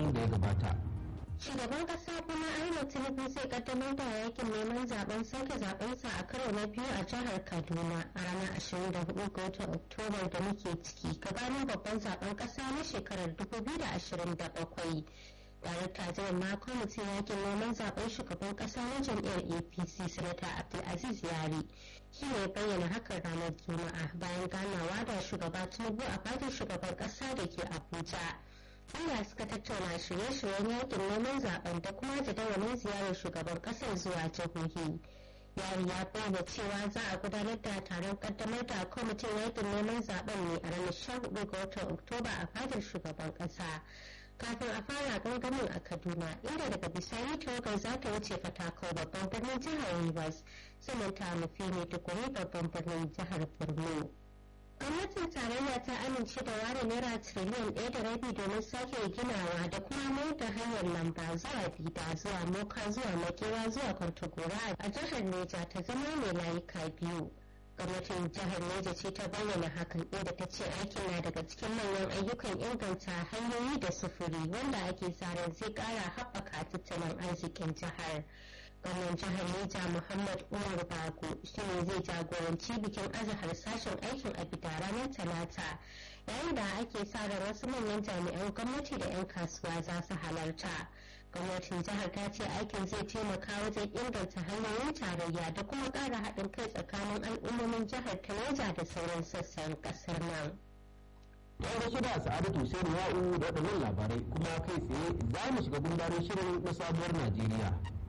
watan da ya gabata shugaban kasa kuma ahmad tinubu zai kaddamar da yakin neman zaben sake zabensa a karo na biyu a jihar kaduna a ranar 24 ga watan oktoba da muke ciki gabanin babban zaben kasa na shekarar 2027 darakta jiran ma kwamitin yakin neman zaben shugaban kasa na jam'iyyar apc sanata abdulaziz yari shi ne bayyana hakan ranar juma'a bayan ganawa da shugaba tinubu a fadin shugaban kasa da ke abuja inda suka tattauna shirye-shiryen yakin neman zaben da kuma jadawalin ziyarar shugaban kasar zuwa jihohi yari ya bayyana cewa za a gudanar da taron kaddamar da kwamitin yakin neman zaben ne a ranar 14 ga watan oktoba a fadar shugaban kasa kafin a fara gangamin a kaduna inda daga bisani tawagar za ta wuce fatakau babban birnin jihar rivers sannan ta nufi ne tukuri babban birnin jihar borno gwamnatin tarayya ta amince da ware naira tiriliyan ɗaya da rabi domin sake ginawa da kuma mayar da hanyar lamba zuwa bida zuwa moka zuwa makewa zuwa kwantagora a jihar neja ta zama mai layuka biyu gwamnatin jihar neja ce ta bayyana hakan inda ta ce aikin na daga cikin manyan ayyukan inganta hanyoyi da sufuri wanda ake tsarin zai kara haɓaka tattalin arzikin jihar gwamnan jihar neja muhammad umar bago shi ne zai jagoranci bikin azahar sashen aikin abida ranar talata yayin da ake sa ran wasu manyan jami'an gwamnati da 'yan kasuwa za su halarta gwamnatin jihar ta ce aikin zai taimaka wajen inganta hanyoyin tarayya da kuma ƙara haɗin kai tsakanin al'ummomin jihar ta neja da sauran sassan ƙasar nan. yan rasu da sa'adatu sai ya'u da waɗannan labarai kuma kai tsaye za mu shiga gundarin shirin na sabuwar najeriya